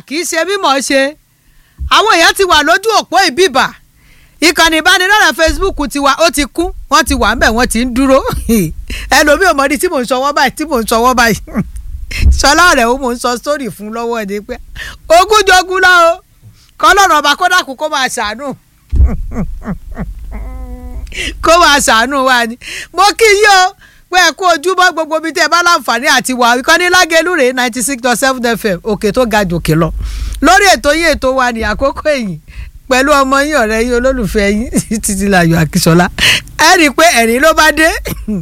kì í ṣe mímọ̀ ṣe àwọn èèyàn ti wà lójú òpó ìbíbà ìkànnì ìbánidọ́rẹ̀ Facebook ti wà ó ti kún wọ́n ti wà ńbẹ̀ wọ́n ti ń dúró ẹlòmíì ò mọ̀ ní tí mò ń sọwọ́ báyìí tí mò ń sọwọ́ báyìí sọlá rẹ̀ ó mò ń sọ sórí fún lọ́wọ́ ni pé ogún jogún lọ o kọ́lọ́run ọba kódàkú kó máa ṣàánú kó máa ṣàánú wa ni mo kí yí o pé ẹ kú ojúmọ́ gbogbo ibi tẹ́ ẹ bá láǹfààní àti wà ìkànnì lágẹ̀lú rèé ninety six dot seven fm òkè tó ga jòkè lọ lórí ètò yín ètò wa ní àkókò èyí pẹ̀lú ọmọ yín ọ̀rẹ́ yín olólùfẹ́ yín títí láyọ̀ akíṣọlá ẹ rí i pé ẹ̀rín ló bá dé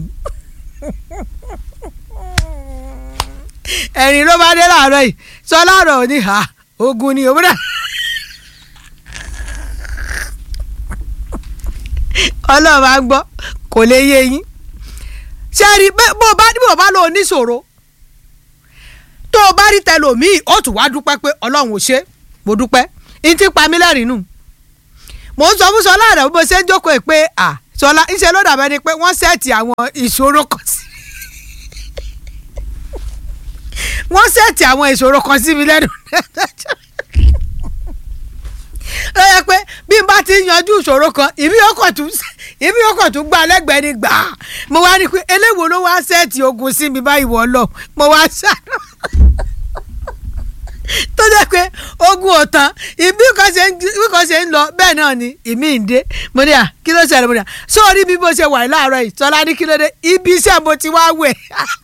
ẹ̀rín ló bá dé láàárọ̀ yìí sọ láàárọ̀ òní ha ogun ni òwúrọ̀ ọlọ́run máa ń gbọ́ kò lè yé yín ṣé rí bó bá bó bá lò níṣòro tó o bá rí tẹlòmíì ó tún wá dúpẹ́ pé ọlọ́run ò ṣe mo dúpẹ́ ní ti pa mí lẹ́rìn nù mò ń sọ fún sọlá rẹ bó ṣe ń jókòó ẹ pé à sọlá ńṣe ló dàbẹ́ ni pé wọ́n sẹ́ẹ̀tì àwọn ìṣòro kan sí wọ́n sẹ́ẹ̀tì àwọn ìṣòro kan sí mi lẹ́nu ó yẹ pé bí n bá ti yanjú ìṣòro kan ìbí ọkọ̀ tún ìbí ọkọ̀ tún gbà lẹ́gbẹ̀ẹ́ ni gbà á mo wá ní pé eléwo ló wá sẹ́ẹ̀tì ogun sí mi báyìí wọ́ lọ mo wá ṣàánú tó jẹ́ pé ogun ò tán ìbí kan ṣe ń bí kan ṣe ń lọ bẹ́ẹ̀ náà ni ìmí ń dé mo ní à kí ló ṣẹlẹ̀ mo ní à sórí bí mo ṣe wà láàárọ̀ yìí tọ́lá ní kí ló dé ibi iṣẹ́ mo ti wá wẹ̀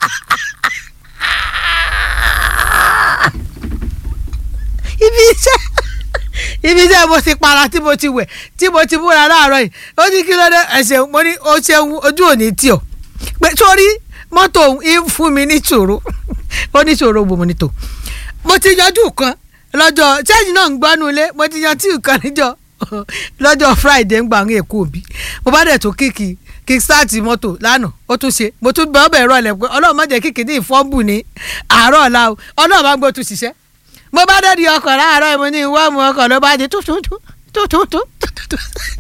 ibi iṣẹ́ ibi iṣẹ́ mo ti para tí mo ti wẹ̀ tí mo ti múra láàárọ̀ yìí ó ní kí ló dé ẹ̀ṣẹ̀ mo ní ó ṣeun ojú òní tí o pé sórí mọ́tò òun ń fún mi ní ìṣòro ó ní ìṣòro gbòmò ní tò mo ti yanjú kan lọ́jọ́ sẹ́yìn náà ń gbọ́nú ilé mo ti yan tíì kan níjọ́ lọ́jọ́ friday ń gbà ń èkó òbí mo bá dẹ̀ tó kíkì kí sáàtì mọ́tò lánàá ó tún ṣe mo tún bẹ́ẹ̀ bẹ́ẹ̀ rọlẹ̀ pé ọlọ́run má jẹ́ kíkì ní ìfọ́nbù ní àárọ̀ ọ̀la o ọlọ́run bá gbọ́ tún ṣiṣẹ́ mo bá dẹ̀ di ọkọ̀ láàárọ̀ mo ní ìwọ́ mu ọkọ̀ ló bá di tútútú tútútú tútútú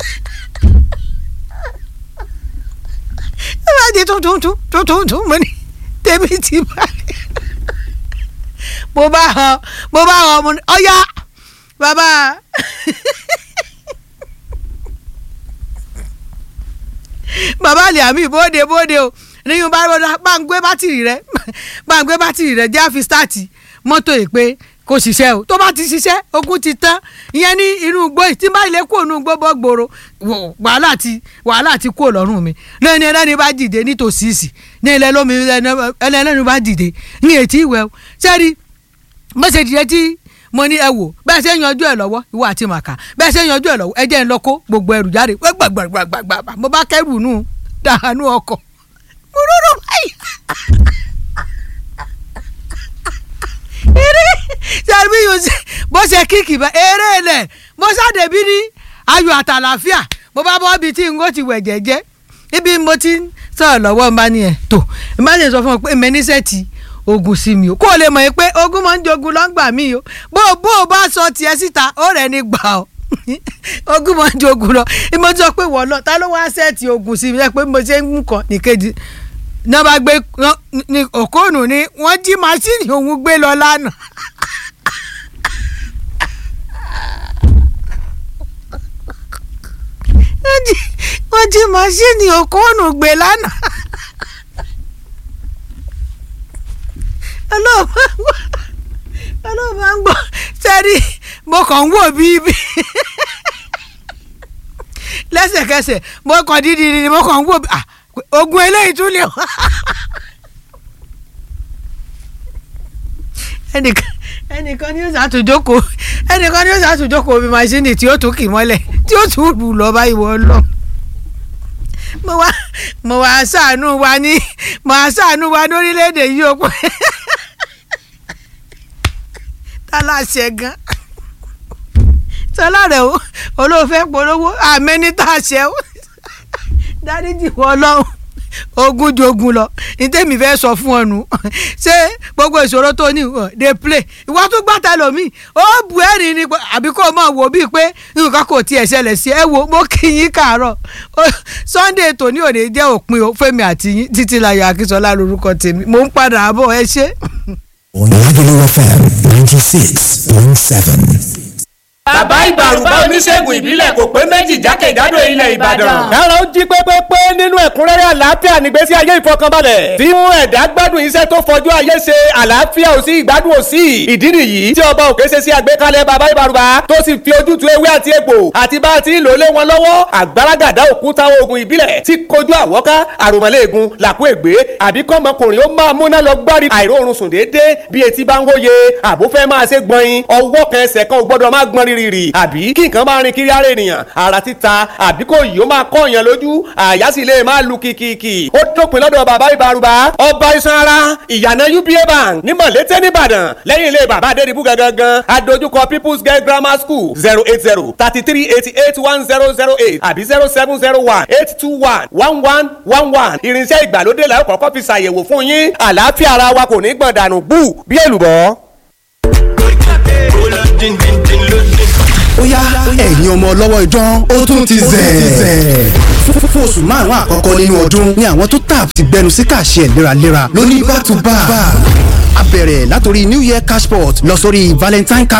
ló bá di tútútú tútútú mo ní tèmi ti bá mo bá họ mo bá họ mo ní ọ̀yá bàbá bàbá àlè àmì bóde bóde o níyùn bá rọra bá ń gbé bátìrì rẹ bá ń gbé bátìrì rẹ jẹ́ àfi stáàtì mọ́tò yìí pé kò ṣiṣẹ́ o tó bá ti ṣiṣẹ́ ogun ti tán ìyẹn ní inú igbó yìí tí bá ilé kó inú igbó bọ́ gbòòrò wàhálà ti wàhálà ti kó lọ́rùn mi lẹ́ni ẹlẹ́ni bá dìde nítòsí ìsì ní ilẹ̀ lómi ẹlẹ́ni bá dìde ní ètí ìwẹ̀ o sẹ́ni bó ṣe dìde tí mo ní ẹ wò bẹ́ẹ̀ ṣe ń yanjú ẹ lọ́wọ́ ìwọ àti màkà bẹ́ẹ̀ ṣe ń yanjú ẹ lọ́wọ́ ẹ jẹ́ ń lọ kó gbogbo ẹrù jáde gbàgbàgbàgbàgbà mo bá kẹ́rù nù dànù ọkọ̀ mo rọrọ báyìí. eré sẹ́ni yóò ṣe bó ṣe kíkì bá eré lẹ̀ mo ṣàdé bí ní ayọ̀ àtàlàfíà mo bá bọ́ ibi tí n kò ti wẹ̀ jẹ́jẹ́ ibi mo ti ń sọ̀rọ̀ lọ́wọ́ n bá ní ẹ̀ tó n bá lè sọ fún ọ pé mẹ́nísẹ́ ti ogun sí mi o kó o lè mọ̀ pé ogun máa ń jogun lọ́ngbà mi o bó bó o bá sọ tiẹ̀ síta ó rẹ̀ ní gbà ọ́ ogun máa ń jogun lọ mo sọ pé wọ́n lọ ta ló wá sẹ́ẹ̀tì ogun sí mi ẹ pé mo ṣe ń mú kan nìkejì náà bá gbé ní òkóònù ni wọ́n jí màsíìnì òun gbé lọ lánàá. wọ́n jí màsíìnì òkóònù gbé lánàá. ọlọ́run máa ń gbọ́ sẹ́rí mo kàn ń wò bíbí lẹ́sẹ̀kẹsẹ̀ mo kàn dídì ni mo kàn ń wò ogun eléyìí tún lè wá. ẹnìkan ẹnìkan ni yóò ṣàtúnjókòó ẹnìkan ni yóò ṣàtúnjókòó bí maṣíìnì tí ó tún kì mọ́lẹ̀ tí ó tún rù lọ báyìí wọ́n lọ mo wá mo wá ṣàánú wa ní mo wá ṣàánú wa lórílẹ̀‐èdè yìí ó pẹ́ aláṣẹ gan sọlá rẹ o olóòfẹ polówó àmẹni tá a ṣẹ o dáríjì wọ Ọlọ́run ogun jogun lọ ní tèmi fẹ́ sọ fún ọ nù ṣé gbogbo ìṣòro tó ní dey play ìwọ tún gbàtà lómi ó bu ẹ̀rín ni àbí kò mọ̀ wò bíi pé nǹkan kò tiẹ̀ ṣẹlẹ̀ sí ẹ wo mo kí yín káàárọ̀ Sunday tòní òde jẹ́ òpin Fẹ́mi àti yín Títílayọ̀ Akínsọ́lá lórúkọ tèmi mo ń padà bọ̀ ẹ ṣé. Lagelu FM 96.7. bàbá ìbàrùbá oníṣègùn ìbílẹ̀ kò pé méjì jákèjádò ilẹ̀ ìbàdàn. kára ó jí pépépé nínú ẹ̀kúnrẹ́rẹ́ àlàáfíà nígbésí ayé ìfọkànbalẹ̀ tí mú ẹ̀dá gbádùn iṣẹ́ tó fojú ayé ṣe àlàáfíà ò sí ìgbádùn ò sí ìdí nìyí tí ọba òkè ṣe sí àgbékalẹ̀ bàbá ìbàrùbá tó sì fi ojútùú ewé àti egbò àti bá a ti lò lé wọn lọ́wọ́ àgbàràgàdá òkúta oògùn ìbílẹ̀ tí kojú àwọ́ká àròmọ̀lẹ́ẹ̀gùn làkú ègbé àbí kọ́mọkùnrin ó máa múná lọ gbárí àìróorun sùn déédéé bí etí bá ń hóye àbúfẹ́ máa ṣe gbọ̀nyin ọwọ́ kan ẹsẹ̀ kan ò gbọ́dọ̀ máa gbọ́n rírì àbí kí nǹkan máa rin kiri ara ènìyàn ara títa àbí kò yìí ó máa kọ́ èèyàn lójú àyà sì lè máa lu kìkìkì ó dópin lọ́dọ̀ bàbá ìbárúbá ọba iṣan ara ìyànà uba bank ní mọ̀lété nìbàdàn lẹ́yìn ilé bàbá adédìbú gangan adójúkọ people's girl grammar school zero eight zero thirty three eighty eight one zero zero eight àbí zero seven zero one eight two one one one one one irinṣẹ́ ìgbàlódé làwọn kọ́kọ́ fi ṣàyẹ̀wò fún yín àlàáfíà ara wa kò ní gbọ̀n dànù bú bí èlùbọ́. ó yá ẹ̀yin ọmọ ọlọ́wọ́ idán ó tún ti zẹ̀. fún oṣù márùn-ún àkọ́kọ́ nínú ọdún ni àwọn tó tap ti gbẹnu sí kàṣẹ léraléra lóní back to back. a bẹ̀rẹ̀ látòrí new year cashport lọ sórí valentine cash